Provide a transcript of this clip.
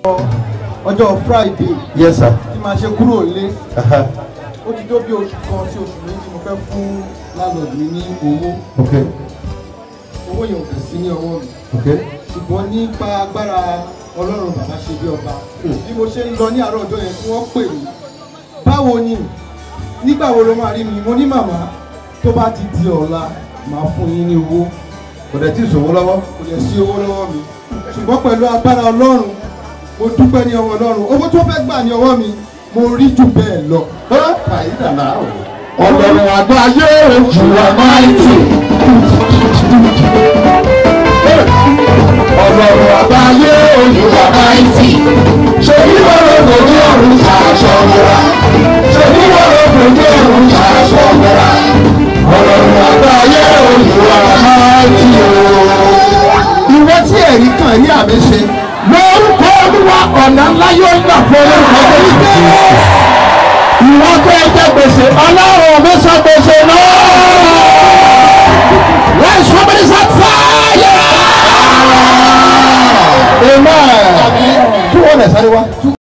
ọjọ́ friday yes sir. tí màá ṣe kúrò lé Aha. ó ti tó bí oṣù kan sí oṣù méjì mo fẹ́ fún landlord mi ní owó okay owó yẹn ò fẹ́ sí ní ọwọ́ mi okay. ṣùgbọ́n nípa agbára ọlọ́run bàbá ṣe bí ọba bí mo ṣe ń lọ ní àárọ̀ ọjọ́ yẹn tí wọ́n pè mí báwo ni nígbà wo ló máa rí mi mo ní màmá tó bá ti di ọ̀la màá fún yín ní owó kò dẹ̀ tí ì sòwò lọ́wọ́. kò lè sí owó lọ́wọ́ mi ṣùgbọ́n pẹ̀lú agbára ọlọ́run mo dúpẹ́ ní ọwọ́ ọlọ́run owó tó fẹ́ gbà ní ọwọ́ mi mo rí jù bẹ́ẹ̀ lọ. ọlọ́run àgbáyé ojú àmáìtì. ọlọ́run àgbáyé ojú àmáìtì. ṣèbí wọ́rọ̀ kò ní ọ̀run ṣàṣọ mọ́ra. ṣèbí wọ́rọ̀ kò ní ọ̀run ṣàṣọ mọ́ra. ọlọ́run àgbáyé ojú àmáìtì o. ìwọ tí ẹ̀rí kan ní àmì ṣe. lórúkọ olúwa ọ̀nà ńlá yóò gbà fún orúkọ olúwa ìwọ tó ẹ jẹ gbèsè ọlọ́run mi sọ gbèsè náà. Let somebody set fire. Amen. Kí wọ́n lè sáré wá.